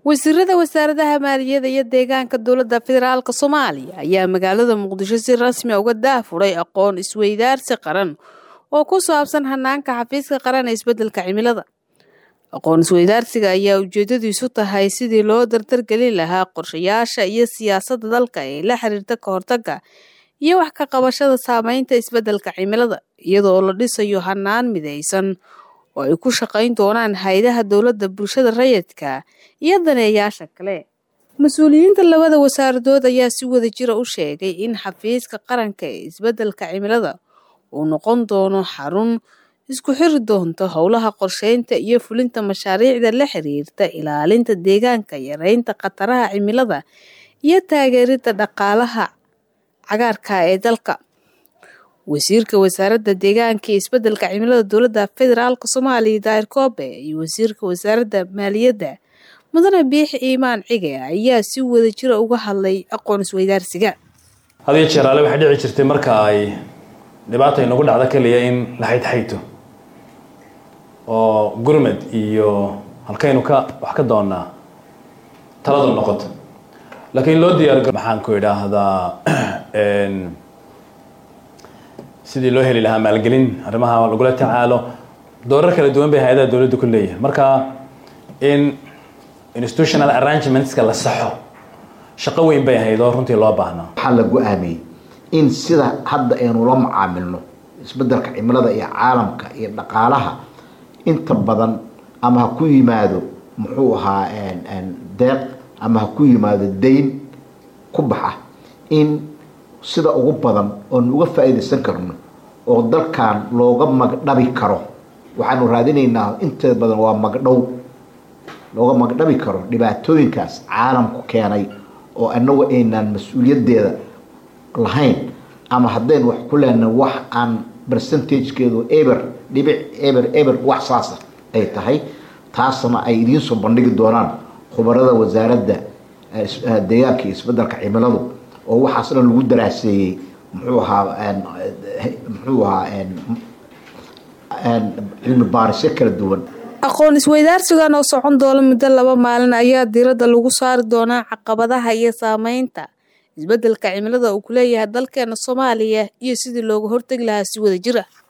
wasiirada wasaaradaha maaliyadda iyo deegaanka dowladda federaalk soomaaliya ayaa magaalada muqdisho si rasmi uga daafuray aqoon isweydaarsi qaran oo ku saabsan hanaanka xafiiska qaran ee isbeddelka cimilada aqoon isweydaarsiga ayaa ujeedadiisu tahay sidii loo dardargelin lahaa qorshayaasha iyo siyaasadda dalka ee la xiriirta ka hortagga iyo wax ka qabashada saameynta isbeddelka cimilada iyadoo la dhisayo hanaan midaysan oo ay ku shaqayn doonaan hay-adaha dowladda bulshada rayidka iyo daneeyaasha kale mas-uuliyiinta labada wasaaradood ayaa si wada jira u sheegay in xafiiska qaranka ee isbeddelka cimilada uu noqon doono xarun isku xiri doonta howlaha qorsheynta iyo fulinta mashaariicda la xiriirta ilaalinta deegaanka yareynta khataraha cimilada iyo taageeridda dhaqaalaha cagaarka ee dalka wasiirka wasaaradda deegaanka iyo isbeddelka cimilada dowladda federaalk soomaaliya daahir koobe iyo wasiirka wasaaradda maaliyadda mudane biix iimaan cige ayaa si wada jira uga hadlay aqoon isweydaarsiga hadiyo jeeraale waxay dhici jirtay marka ay dhibaata inagu dhacdo keliya in la xaydxayto oo gurmed iyo halkaynu ka wax ka doonaa taladu noqoto laakiin loo diyaargaro maxaan ku idhaahdaa sidii loo heli lahaa maalgelin arrimaha lagula tacaalo doorar kala duwan bay hay-adaha dowladda ku leeyahay marka in institutional arrangementska la saxo shaqo weyn bay ahayd oo runtii loo baahnaa waxaa la go-aamiyey in sida hadda aynu la macaamilno isbeddelka cimilada iyo caalamka iyo dhaqaalaha inta badan ama ha ku yimaado muxuu ahaa deeq ama ha ku yimaado dayn ku baxa in sida ugu badan oonu uga faa-iidaysan karno oo dalkan looga magdhabi karo waxaanu raadinaynaa inteeda badan waa magdhow looga magdhabi karo dhibaatooyinkaas caalamku keenay oo anagu aynaan mas-uuliyaddeeda lahayn ama haddaynu wax ku leenahay wax aan percentagekeedu eber dhibic eber eber wax saasa ay tahay taasna ay idiin soo bandhigi doonaan khubarada wasaaradda deegaanka iyo isbeddelka cimiladu oo waxaas dhan lagu daraaseeyey muxuu ahaa muxuu ahaa cilmi baarisyo kala duwan aqoon isweydaarsigan oo socon doona muddo laba maalin ayaa diiradda lagu saari doonaa caqabadaha iyo saameynta isbeddelka cimilada uu ku leeyahay dalkeena soomaaliya iyo sidii looga hortegi lahaa si wada jir ah